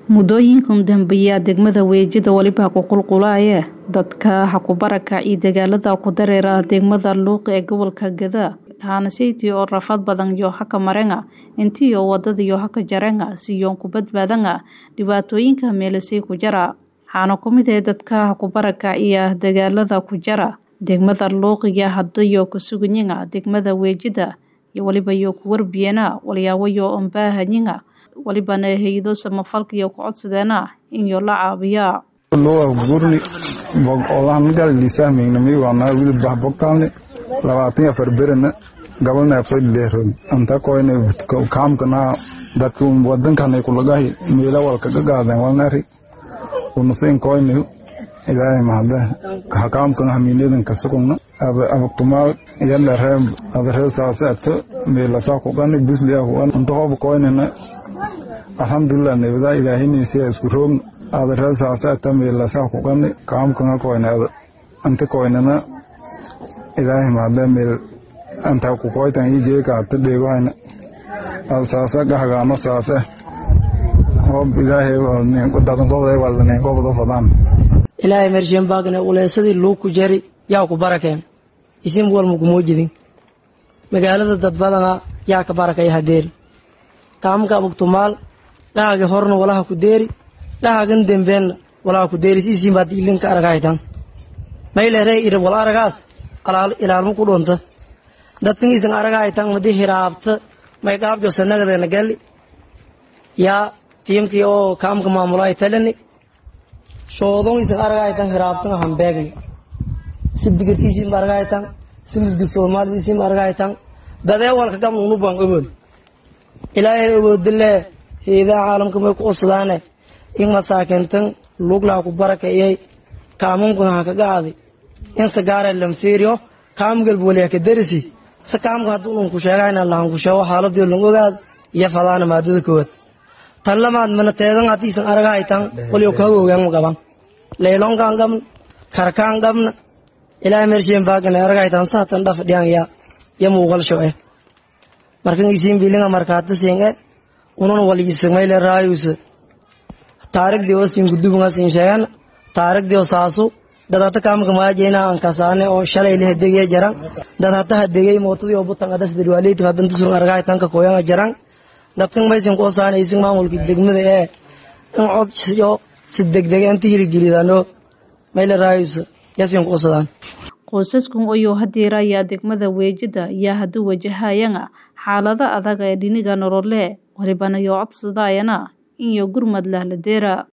muddooyinkan dambeeya degmada weejida weliba ku qulqulaaya dadka hakubaraka iyo dagaalada ku dareera degmada luuq ee gobolka gadaa haanaseytii oo rafad badan yo haka marenga intiyo wadadiyo haka jarenga siyoon ku badbaadanga dhibaatooyinka meelisay ku jara waxaana ku mid ee dadka hakubaraka iyo dagaalada ku jara degmada luuqiga hadayo kasuganyinga degmada weejida iyo waliba yo ku warbiyana walyaawayo ombaahanyiga walibana hay-ado samafalkaiyo ku codsadeena inyo la caabiyaa gurni olahan gallisahmaynami waana wili bahbogtalni labaatan afar berena gabalneefsoy leeron anta koyne kaamkana dadka wadankanay kulagahi meela walkaga gaadeen walnari unusin koyne ilaahay mahade kaamkan hamiinadan kasugugna abagtumaal yalare adare saaseeto meelasa kugani busliya kugan anta hoba koynena alxamdulilah nebada ilaahinaysiya isku roogna adare saaseeta meelasa kugani kaamkanga koyne anta koynena ilaahay mahade meel anta kukoytan ijeekaata dheegohayna saase gahagaano saase hob ilaahay dadanqobday waldaneenqobdo fadaan ilaahay mershen baagna uleysadii luuku jari yaa ku barakeen isin walma kumoo jidin magaalada dadbadana yaa ka barakaya hadeeri kaamka abugtumaal dhahagi horna walaha ku deeri dhahagan dembeenna walaha ku deeri siisiin baad ilinka aragaytan maylerey ira wal aragaas ilaalmo ku dhunta dadkan isan aragaytan madi hiraabta may qaabjo sanagadana gali yaa tiimkii oo kaamka maamulay talani shoodon isan aragaytan hiraabtan hambeegni si digirtiisiin ba aragaytan si misgid soomaalisiin ba aragaytan dadee walka gam unu baan ogood ilaahay ogoodile heedaha caalamka may ku qosadaane in masaakintan luglaa ku barakeeyay kaamunkan ha kaga aaday in sagaare lanfeeriyo kaamgalba waliya ka darisi se kaamka hadduu un ku sheegayna lahan ku sheego xaaladii lang ogaad iyo fadaana maadada koowaad tan lamaad mana teedan hadiisan aragahaytan waliyo kaga ogaan qaban leylonkan qabna karkaan qabna ilaa mershen baagana aragahaytan saatan dhaf dhiyan ya ya muuqal shoe markan isiin bilinga markaata siinge unan waliisagmayle raayusa taarigdii oo siin gudubanga siin sheegana taarigdii oo saasu dad hata kaamka maajeyna aan kasaane oo shalay la hadegaya jaran dad hata hadegay mootadii oo butan adas dadwaaleyta hadan tusun aragahaytan ka koyanga jaran dadkan maysin ku osaanaysin maamulka degmada ee in cod yo si degdega inta hirgelidano mayle raayusa yasin ku osadaan qoysaskan oyuu hadiira ayaa degmada weejida yaa hadu wajahayana xaalada adag ee dhiniga nolole walibana yoo codsadaayana inyo gurmad lahladeera